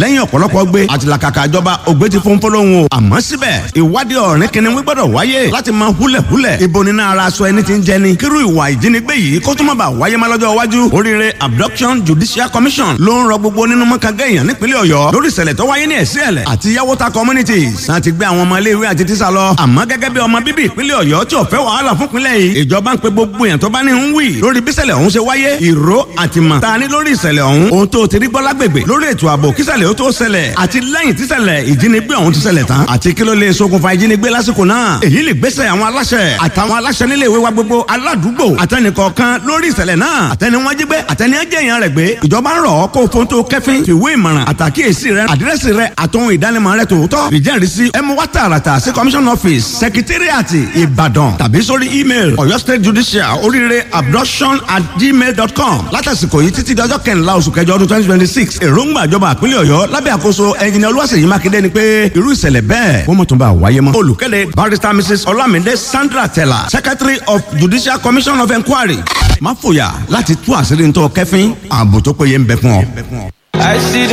lẹ́yìn ọ̀pọ̀lọpọ̀ gbé àtìlàkàkà ìjọba ògbé ti fún fọlọ́hún o àmọ́ síbẹ̀ ìwádìí ọ̀rìn kìnìún gbọ́dọ̀ wáyé láti máa húlẹ̀húlẹ̀ ibo nínú ara aṣọ ẹni tí ń jẹni kírú ìwà ìjínigbé yìí kó tó má bàa wáyé má lọ́jọ́ iwájú oríire abduction judicial commission ló ń rọ gbogbo nínú mọ́kàgá èèyàn nípínlẹ̀ ọ̀yọ́ lórí ìṣẹ̀lẹ̀ tó wáyé ní ẹ̀sí ẹ̀lẹ̀ àti yàwóta communities láti gbé àwọn ọmọ iléèwé àti tíṣà lọ àmọ́ gẹ́gẹ́ bí ọmọ bíbí ìpínlẹ̀ ọ̀yọ́ tí ò fẹ́ wàhálà fún ìpínlẹ̀ yìí ìjọba ń pe gbogbo èèyàn tó bá ní ń wì lórí bí ìṣẹ̀lẹ̀ ọ̀hún ṣe wáyé ìró àtìmọ̀ ta ni lórí ìṣẹ̀lẹ̀ ọ̀hún ohun tó ti rí gbọ́ lágbègbè lórí ètò ààbò kíṣẹ̀lẹ̀ ó tó ṣẹlẹ̀ àti lẹ́yìn tíṣẹ̀lẹ̀ ìjínigbé ọ̀hún ti ṣẹlẹ̀ tán àti kí ló lè ṣokùnfà ìjínigbé lásìkò náà èyí lè gbésẹ̀ àwọn aláṣẹ àtàwọn aláṣẹ nílé ìwé wa gbogbo aládùúgbò àtẹnìkọ̀ọ̀kan lórí ìṣẹ̀lẹ̀ náà àtẹni wọn jí gbé àtẹni ẹjẹ èèyàn rẹ̀ gbé ìjọba ń rọ̀ ọ́ kó o fóun tó kẹ́fín fìwé ìmọ̀ràn àtàkíyèsí rẹ àdírẹ́sì rẹ àtòhun ìdánimọ̀ rẹ tòótọ́ ìjẹ́rìísí ẹ mú wá tààràtà sí commission office secretariat ìbàdàn tàbí sórí email ọ̀yọ́ state judicial oríire abduction at gmail dot com látàsìkò yìí títí dọjọ́ kẹrìnlá oṣù kẹjọ ọdún twenty twenty six èròǹgbà ìjọba àpínlẹ̀ ọ̀yọ́ lábẹ́ àkóso ẹnjìnìá olúwaṣèyí mákindé ni pé irú ìṣẹ̀lẹ̀ bẹ́ẹ̀ wọ́n mọ̀ tó bá wáyé mọ́. olùkéde barrister mrs olamide sandra tella secretary of judicial commission of inquiry má fòyà láti tú àṣírí ntọ́ kẹfín ààbò tó péye ń bẹ fún ọ. I see the